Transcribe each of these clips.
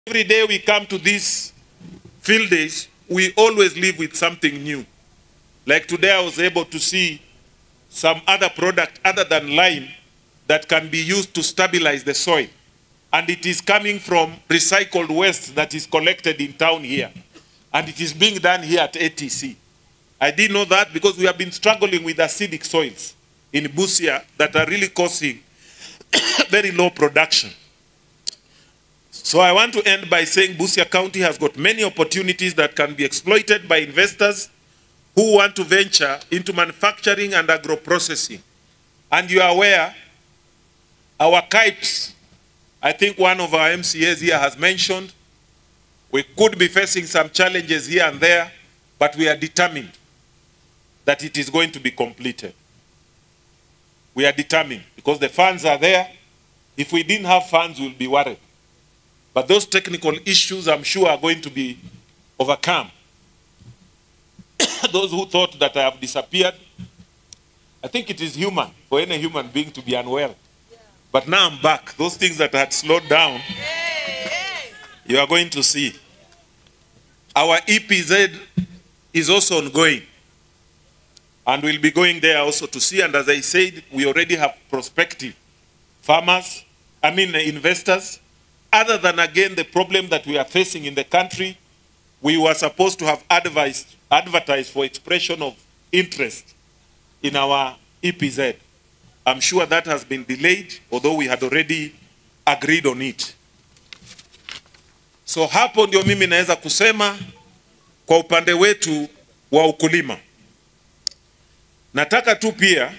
Every day we come to these field days, we always live with something new. Like today, I was able to see some other product other than lime that can be used to stabilize the soil. And it is coming from recycled waste that is collected in town here. And it is being done here at ATC. I didn't know that because we have been struggling with acidic soils in Busia that are really causing very low production. So I want to end by saying Busia County has got many opportunities that can be exploited by investors who want to venture into manufacturing and agro-processing. And you are aware, our KIPES, I think one of our MCAs here has mentioned, we could be facing some challenges here and there, but we are determined that it is going to be completed. We are determined because the funds are there. If we didn't have funds, we'll be worried. But those technical issues, I'm sure, are going to be overcome. those who thought that I have disappeared, I think it is human for any human being to be unwell. But now I'm back. Those things that had slowed down, you are going to see. Our EPZ is also ongoing. And we'll be going there also to see. And as I said, we already have prospective farmers, I mean investors. Other than again the problem that we are facing in the country, we were supposed to have advised, advertised for expression of interest in our EPZ. I'm sure that has been delayed, although we had already agreed on it. So hapo ndio mimi naweza kusema kwa upande wetu wa ukulima. Nataka tu pia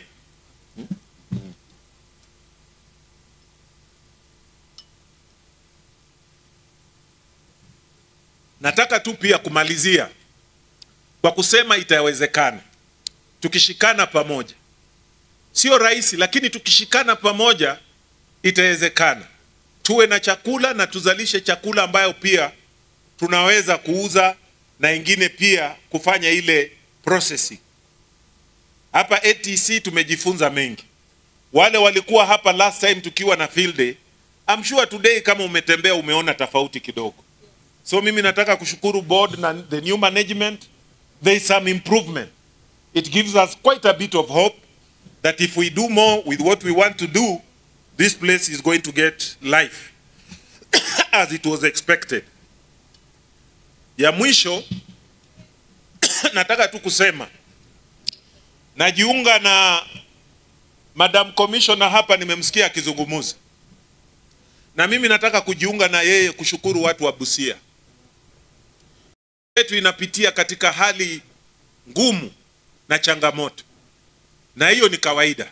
nataka tu pia kumalizia kwa kusema itawezekana tukishikana pamoja. Sio rahisi, lakini tukishikana pamoja itawezekana. Tuwe na chakula na tuzalishe chakula ambayo pia tunaweza kuuza na ingine pia kufanya ile processing. Hapa ATC tumejifunza mengi. Wale walikuwa hapa last time tukiwa na field day, I'm sure today kama umetembea umeona tofauti kidogo. So mimi nataka kushukuru board na the new management. There is some improvement. It gives us quite a bit of hope that if we do more with what we want to do, this place is going to get life as it was expected. Ya mwisho nataka tu kusema najiunga na Madam Commissioner hapa, nimemsikia akizungumuza, na mimi nataka kujiunga na yeye kushukuru watu wa Busia yetu inapitia katika hali ngumu na changamoto, na hiyo ni kawaida.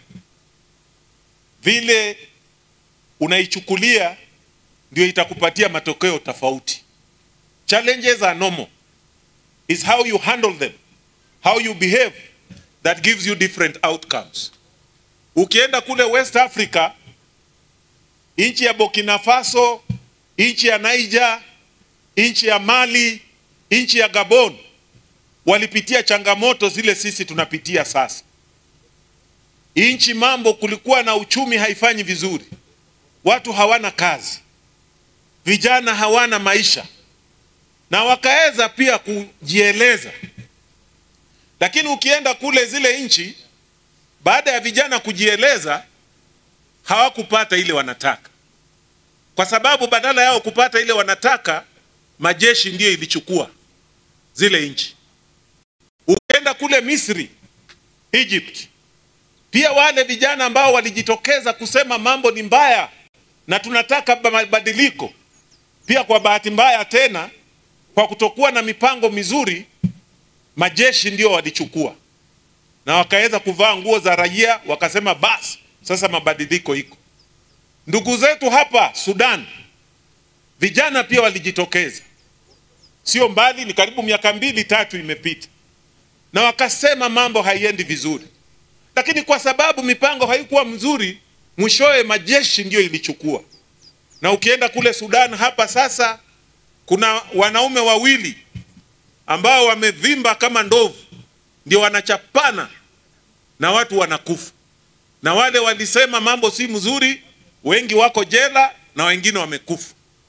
Vile unaichukulia ndio itakupatia matokeo tofauti. Challenges are normal. Is how you handle them, how you behave that gives you different outcomes. Ukienda kule West Africa, nchi ya Burkina Faso, nchi ya Niger, nchi ya Mali, nchi ya Gabon walipitia changamoto zile sisi tunapitia sasa. Nchi mambo, kulikuwa na uchumi haifanyi vizuri, watu hawana kazi, vijana hawana maisha, na wakaweza pia kujieleza. Lakini ukienda kule zile nchi, baada ya vijana kujieleza, hawakupata ile wanataka, kwa sababu badala yao kupata ile wanataka, majeshi ndiyo ilichukua zile nchi. Ukienda kule Misri, Egypt, pia wale vijana ambao walijitokeza kusema mambo ni mbaya na tunataka mabadiliko, pia kwa bahati mbaya tena, kwa kutokuwa na mipango mizuri, majeshi ndio walichukua na wakaweza kuvaa nguo za raia, wakasema basi sasa mabadiliko iko. Ndugu zetu hapa Sudan, vijana pia walijitokeza sio mbali, ni karibu miaka mbili tatu imepita, na wakasema mambo haiendi vizuri, lakini kwa sababu mipango haikuwa mzuri, mwishowe majeshi ndiyo ilichukua. Na ukienda kule Sudan hapa sasa, kuna wanaume wawili ambao wamevimba kama ndovu, ndio wanachapana na watu wanakufa, na wale walisema mambo si mzuri, wengi wako jela na wengine wamekufa.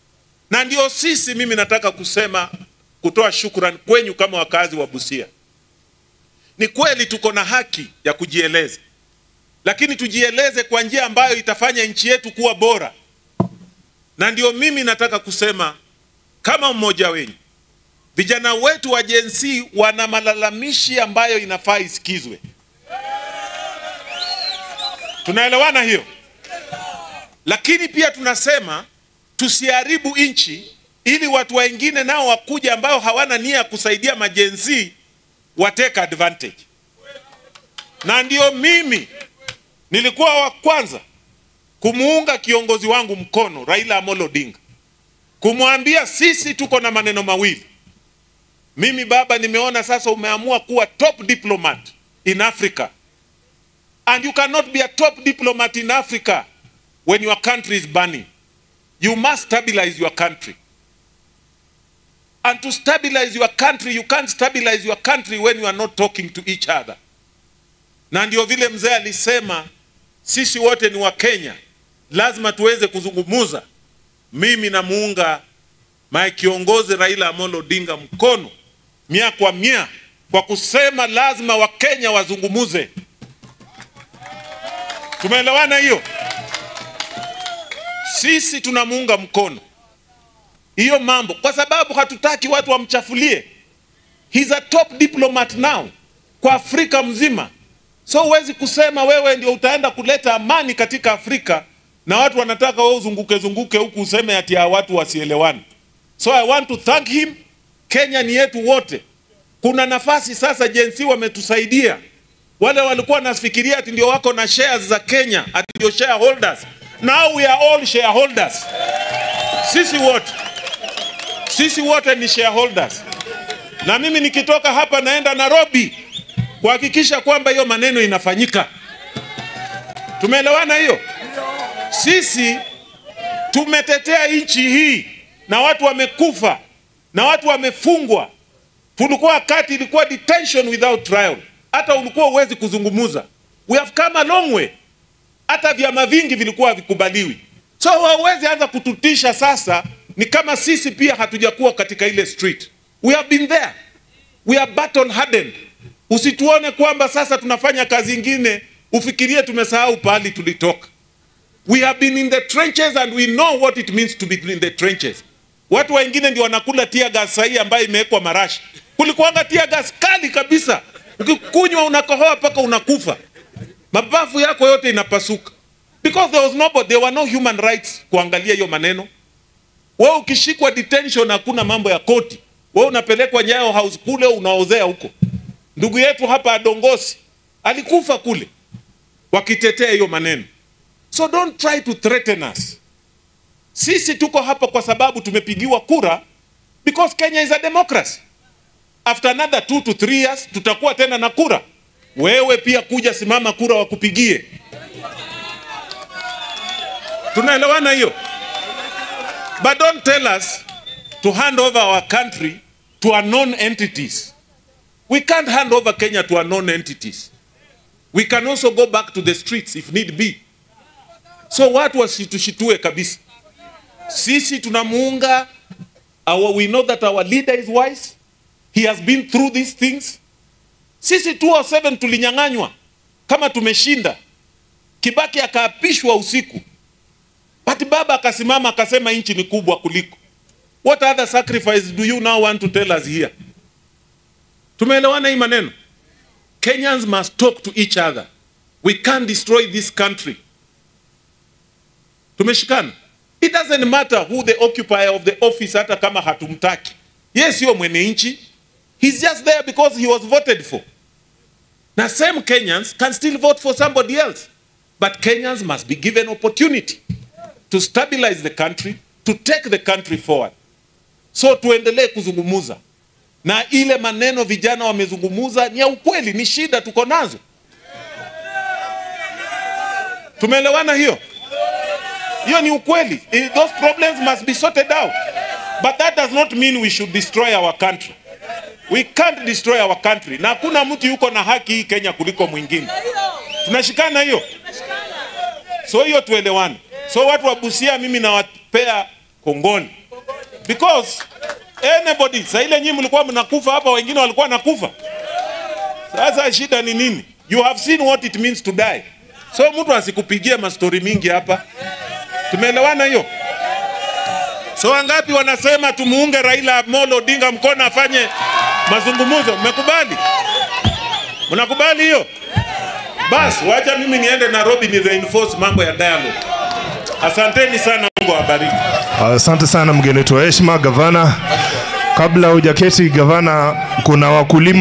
na ndio sisi, mimi nataka kusema, kutoa shukrani kwenyu kama wakazi wa Busia. Ni kweli tuko na haki ya kujieleza, lakini tujieleze kwa njia ambayo itafanya nchi yetu kuwa bora, na ndio mimi nataka kusema kama mmoja wenyu, vijana wetu wa Gen Z wana malalamishi ambayo inafaa isikizwe. Tunaelewana hiyo? Lakini pia tunasema tusiharibu nchi ili watu wengine nao wakuja ambao hawana nia ya kusaidia majenzi wa take advantage. Na ndio mimi nilikuwa wa kwanza kumuunga kiongozi wangu mkono Raila Amolo Odinga, kumwambia sisi tuko na maneno mawili. Mimi baba, nimeona sasa umeamua kuwa top diplomat in Africa and you cannot be a top diplomat in Africa when your country is burning. You must stabilize your country. And to stabilize your country, you can't stabilize your country when you are not talking to each other. Na ndio vile mzee alisema sisi wote ni wa Kenya, lazima tuweze kuzungumuza. Mimi namuunga mae kiongozi Raila Amolo Odinga mkono mia kwa mia kwa kusema lazima Wakenya wazungumuze. Tumeelewana hiyo? Sisi tunamuunga mkono hiyo mambo kwa sababu hatutaki watu wamchafulie. He's a top diplomat now kwa Afrika mzima, so huwezi kusema wewe ndio utaenda kuleta amani katika Afrika na watu wanataka wewe uzunguke zunguke huku useme ati ya watu wasielewane. So I want to thank him. Kenya ni yetu wote. Kuna nafasi sasa, Gen Z wametusaidia. Wale walikuwa wanafikiria ati ndio wako na shares za Kenya, ati ndio shareholders. Now we are all shareholders. Sisi wote sisi wote ni shareholders, na mimi nikitoka hapa naenda Nairobi kuhakikisha kwamba hiyo maneno inafanyika. Tumeelewana hiyo? Sisi tumetetea nchi hii na watu wamekufa na watu wamefungwa. Tulikuwa wakati ilikuwa detention without trial, hata ulikuwa uwezi kuzungumuza. We have come a long way. Hata vyama vingi vilikuwa havikubaliwi, so hauwezi anza kututisha sasa ni kama sisi pia hatujakuwa katika ile street. We have been there. We are battle hardened. Usituone kwamba sasa tunafanya kazi ingine ufikirie tumesahau pahali tulitoka. We have been in the trenches and we know what it means to be in the trenches. Watu wengine ndio wanakula tia gas sahi ambayo imewekwa marashi. Kulikuwanga tia gas kali kabisa, ukikunywa unakohoa mpaka unakufa, mapafu yako yote inapasuka because there was nobody, there were no human rights kuangalia hiyo maneno. Wewe ukishikwa detention, hakuna mambo ya koti, wewe unapelekwa Nyayo House kule unaozea huko. Ndugu yetu hapa Adongosi alikufa kule wakitetea hiyo maneno. So don't try to threaten us. Sisi tuko hapa kwa sababu tumepigiwa kura because Kenya is a democracy. After another two to three years tutakuwa tena na kura. Wewe pia kuja simama kura wakupigie. Tunaelewana hiyo? But don't tell us to hand over our country to unknown entities. We can't hand over Kenya to unknown entities. We can also go back to the streets if need be. So watu wasitushitue kabisa. Sisi tunamuunga our, we know that our leader is wise. He has been through these things. Sisi 207 tulinyang'anywa kama tumeshinda. Kibaki akaapishwa usiku. But baba akasimama akasema nchi ni kubwa kuliko. What other sacrifice do you now want to tell us here? Tumeelewana hii maneno? Kenyans must talk to each other. We can't destroy this country. Tumeshikana. It doesn't matter who the occupier of the office hata kama hatumtaki. Yeye sio mwenye nchi. He's just there because he was voted for. Na same Kenyans can still vote for somebody else. But Kenyans must be given opportunity to stabilize the country, to take the country forward. So tuendelee kuzungumuza na ile maneno vijana wamezungumuza ni ya ukweli, ni shida tuko nazo. Tumeelewana hiyo? Hiyo ni ukweli. Eh, Those problems must be sorted out. But that does not mean we should destroy our country. We can't destroy our country. Na hakuna mtu yuko na haki hii Kenya kuliko mwingine. Tunashikana hiyo? So hiyo tuelewane. So watu wa Busia mimi nawapea kongoni. because anybody saa ile nyinyi mlikuwa mnakufa hapa wengine walikuwa nakufa sasa shida ni nini you have seen what it means to die so mtu asikupigie mastori mingi hapa tumeelewana hiyo so wangapi wanasema tumuunge Raila Amolo Odinga mkono afanye mazungumzo mmekubali mnakubali hiyo basi wacha mimi niende Nairobi ni reinforce mambo ya dialogue asanteni sana Mungu awabariki Asante sana mgeni wetu wa heshima, gavana. Kabla hujaketi gavana, kuna wakulima